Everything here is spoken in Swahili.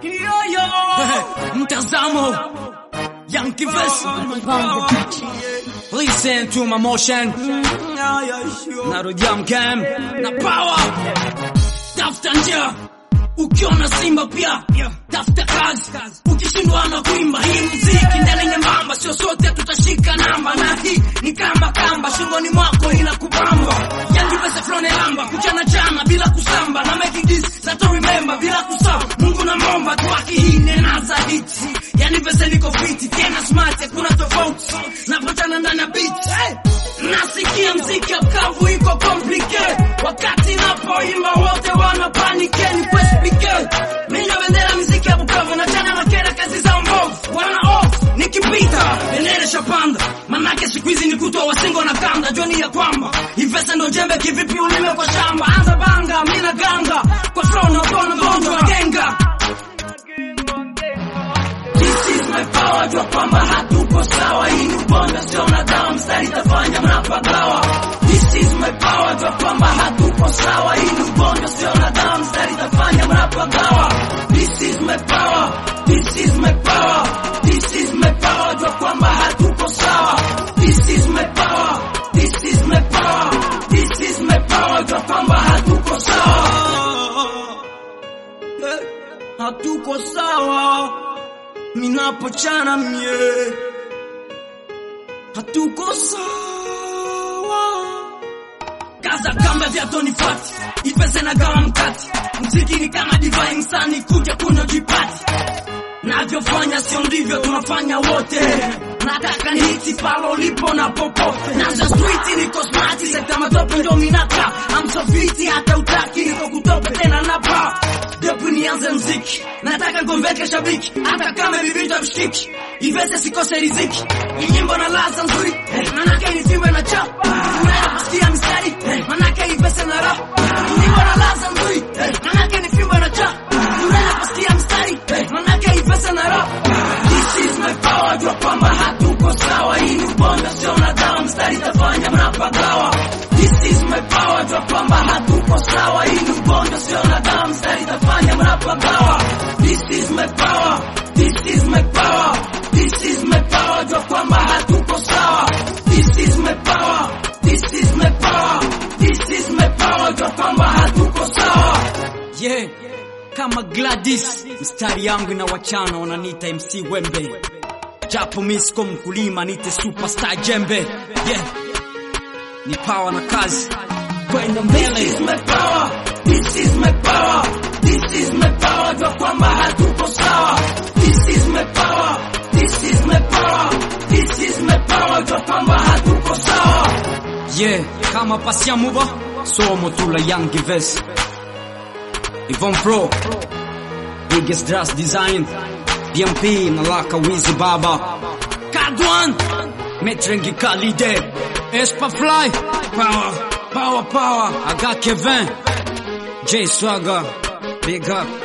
Mtazamo Young Kivesi Listen to my motion Narudia mkem na power Tafuta njia ukiona simba pia tafuta kazi ukishindwa na kuimba hii muziki ndani nyembamba sio sote tutashika namba na hii ni kamba kamba shingoni mwako inakubamba yangi pesa flone lamba kuchana chana bila kusamba na make this za to remember bila kusahau Mungu na momba tu hii nena za hit yani pesa niko fiti tena smart hakuna tofauti napotana ndani ya beat hey! nasikia mziki mkavu iko complicated wakati napoimba wote wana panike ni kwespike mimi na bendera mziki ya Bukavu na chana na kera kazi za mbovu wana off nikipita bendera shapanda manake siku hizi ni kutoa wasingo na kanda joni ya kwamba ivesa ndo jembe kivipi ulime kwa shamba anza banga mimi na ganga kwa flow na bona gonjwa genga This is my power, jua kwamba hatuko sawa. Hii ni ubonda, sio na dawa, mstari tafanya mnapagawa. This is my power, jua kwamba hatuko sawa. Hii ni ubonda, sio na dawa, mstari tafanya mnapagawa. This is my power, this is my power, this is my power, jua kwamba hatuko sawa. This is my power, this is my power, this is my power, jua kwamba hatuko sawa. Eh, Hatuko sawa minapochana mie hatuko sawa kaza kamba vya Tony Fati ipese na gawa mkati mziki ni kama divai msani kuja kunywa jipati navyofanya sio ndivyo tunafanya wote nataka nihiti palo ulipo na popote naza street niko smart sekta matope ndo minaka amsofiti hata utaki niko kutope tena napa depu nianze mziki nataka gombeke shabiki hata kama vivita mshiki ivese sikose riziki ni nyimbo na laza nzuri eh, manake ni fimbo na cha unaenda kusikia mistari eh, manake ivese na ra ni nyimbo na laza nzuri eh, manake ni fimbo na cha unaenda kusikia mstari eh, manake ivese na ra this is my power jua kwamba hatuko sawa hii ni ubonda sio na dawa mstari tafanya mnapagawa this is my power jua kwamba hatuko sawa hii ni ubonda sio na dawa mstari tafanya mnapagawa this is my power this is my power this is my power jua kwamba hatuko sawa this is my power this is my power this is my power jua kwamba hatuko sawa yeah kama Gladys, mstari yangu na wachana wananiita MC Wembe, japo mi siko mkulima, nite superstar jembe. Yeah, ni power na kazi kwenda mbele. This is my power, this is my power, this is my power, jua kwamba hatuko sawa. This is my power, this is my power, this is my power, jua kwamba hatuko sawa. Yeah, kama passiamo va, somo tu la Young Vest. Yvonne Pro, biggest dress design, DMP, Malaka, Wizzy Baba, Kadwan, Metrengi Kalide, Espa Fly, Power, Power, Power, I got Kevin, J Swagger, Big Up.